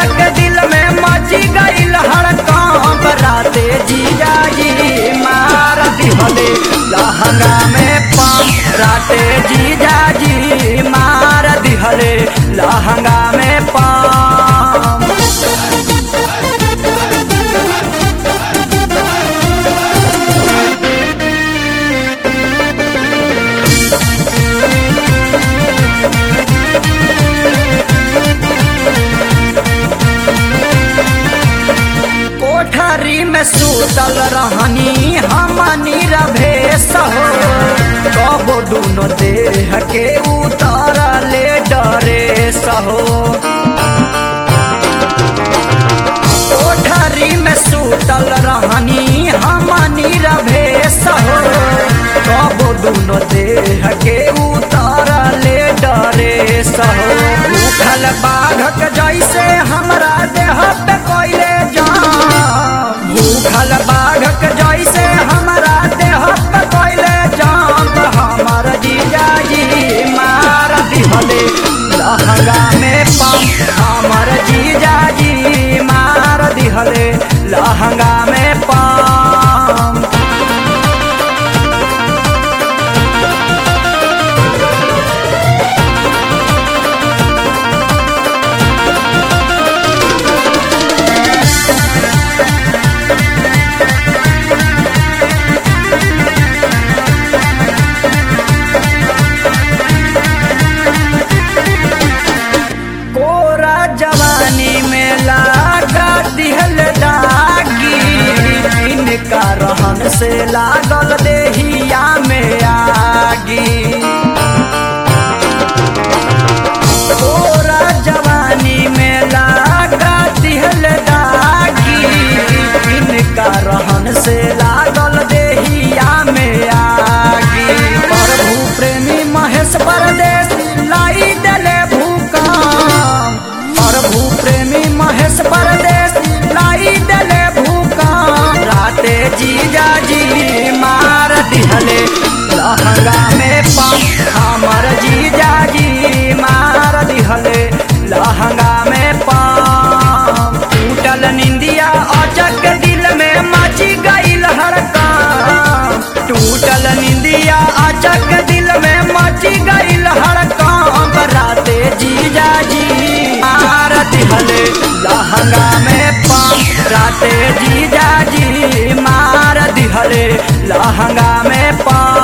अचक दिल में मची गईल हड़कंप राते जीजा जी मार दिहले लहंगा में पाम राते जीजा जी मार दिहले लहंगा में पाम कोठरी में सुतल रहनी हमनी रभेस हो कबो दुनो देह के उतारले डरे सहो कोठरी में सुतल रहनी हमनी रभेस हो कबो दुनो देह के उतारले डरे सहो उठल बाघक जैसे हमरा देह पे कोइले जाम भूखल बाघक जैसे हमरा देह पे कोइले जाम त हमर जीजाजी मार दिहले लहंगा में पाम हमर जीजाजी मार दिहले लहंगा में पाम कोरा जवानी में लागा दिहल दागी इनका रहन से लागल देहिया में आगी कोरा जवानी में लागा दिहल दागी इनका रहन से लागल देहिया में आगी प्रभु प्रेमी महेश परदेसी लाई देले भूकंप प्रभु प्रेमी महेश परदेसी लाई देले भूकंप राते जीजा जी मार दिहले लहंगा में पाम हमर जीजा जी मार दिहले लहंगा में पाम टूटल निंदिया अचक दिल में मची गईल हड़कम टूटल निंदिया अचक दिल में मची गईल हड़कम राते जीजा जी मार दिहले लहंगा में पाम राते जीजा जी मार दिहले लहंगा में पाम